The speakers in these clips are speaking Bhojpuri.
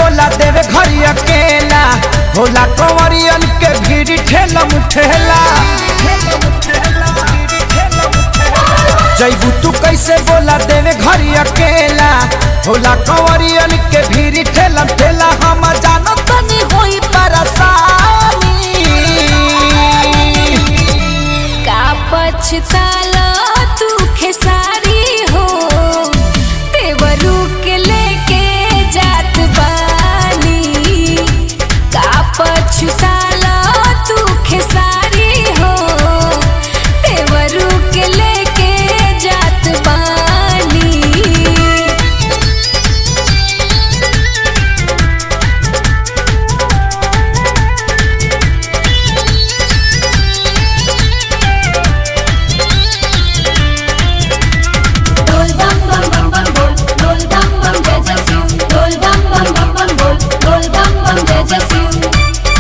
बोला देवे घरी अकेला होला कंवरियन के भीड़ ठेला मुठेला जैबू तू कैसे बोला देवे घरी अकेला होला कंवरियन के भीड़ ठेला ठेला हम जानो तनी होई परेशानी का पछताला तू खेसारी हो तेवरू के लेके जात बानी का पछताला तू खेसारी हो तेवरू के लेके जात बानी Roll bum bum bum bum roll, roll bum bum jai jai Shiv. Roll bum bum bum bum roll, roll bum bum jai jai Shiv.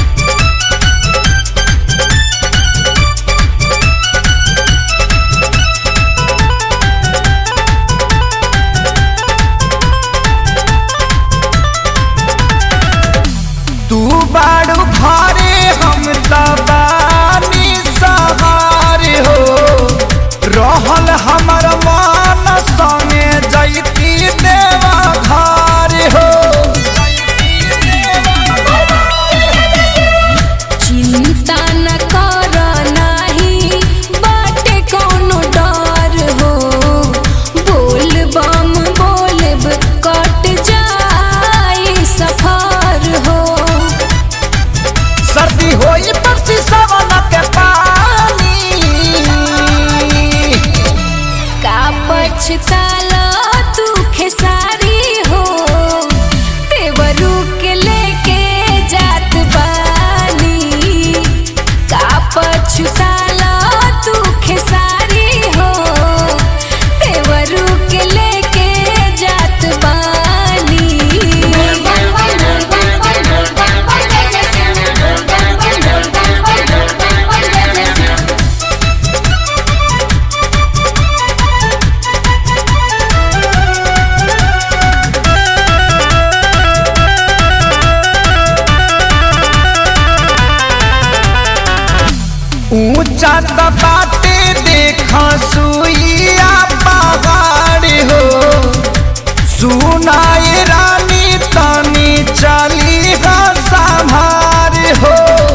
तू बाड़ू घरे हम तबानी सहारे हो रहल हमर मान संगे जैती देवा घर हो चिंता न कर नाही बाटे कोनो डर हो बोल बम बोलब कट जाई सफर हो सर्दी होई परसी सवन के पानी का पछताला तू खेसारी हो तेवरू के लेके जात बानी का पछताला तू खेसारी हो तेवरू के लेके जात बानी Roll bum bum roll bum bum roll bum bum jai jai Shiv. Roll bum bum roll bum bum roll bum bum jai jai Shiv. ऊंचा दबाते देखा सुइया पहाड़ हो सुनाए रानी तनी चली हा संभार हो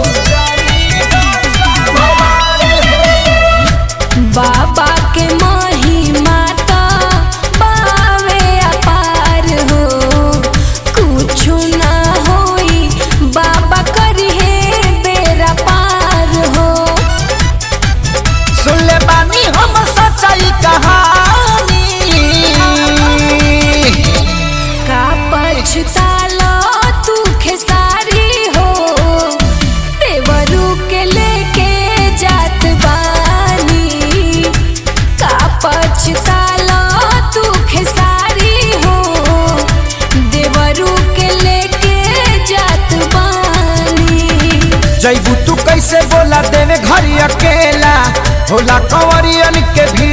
बाबा के महिमा त बावे अपार हो कुछु ना होई बाबा करिहे बेरा पार हो सुन ले बानी हम सच्चाई कहानी का पछतालो तू खेसारी हो तेवरू के लेके जात बानी का पछतालो तू खेसारी हो देवरू के लेके जात बानी जैबू तू कैसे बोला देवे घरी अकेला होला कंवरियन के भीड़